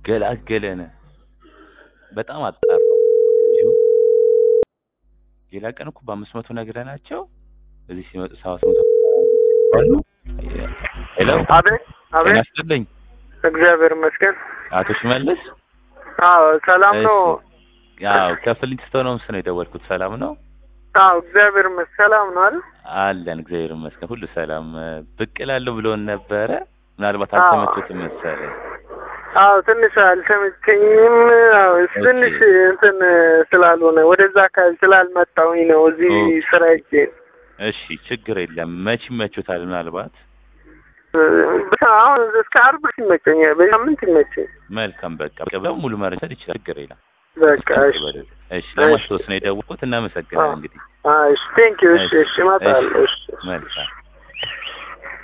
ገላገለን። በጣም አጣራው። ሌላ ቀን እኮ በአምስት መቶ ነግረናቸው እዚህ ሲመጡ ሰባት መቶ አሉ። ሄሎ አቤት ጤና አቤት፣ ይስጥልኝ እግዚአብሔር ይመስገን። አቶ ሽመልስ። አዎ ሰላም ነው። ያው ከፍሊንት ነው ምስ ነው የደወልኩት። ሰላም ነው አዎ እግዚአብሔር ይመስገን። ሰላም ነው አይደል? አለን። እግዚአብሔር ይመስገን ሁሉ ሰላም። ብቅ እላለሁ ብሎን ነበረ። ምናልባት አዎ። አልተመቸትም መሰለኝ። አዎ ትንሽ አልተመቸኝም። አዎ ትንሽ እንትን ስላልሆነ ወደዛ አካባቢ ስላልመጣሁኝ ነው እዚህ ኦኬ። ስራ ሄጄ እሺ ችግር የለም። መች ይመቹታል? ምናልባት ብቻ አሁን እስከ አርብ ይመቸኛል። በሳምንት ይመቸኝ። መልካም በቃ በቃ ሙሉ መረጃ ይችላል። ችግር የለም። በቃ እሺ እሺ ለማስታወስ ነው የደወልኩት። እናመሰግናለን እንግዲህ እሺ ቴንክ ዩ። እሺ እሺ እመጣለሁ። እሺ መልካም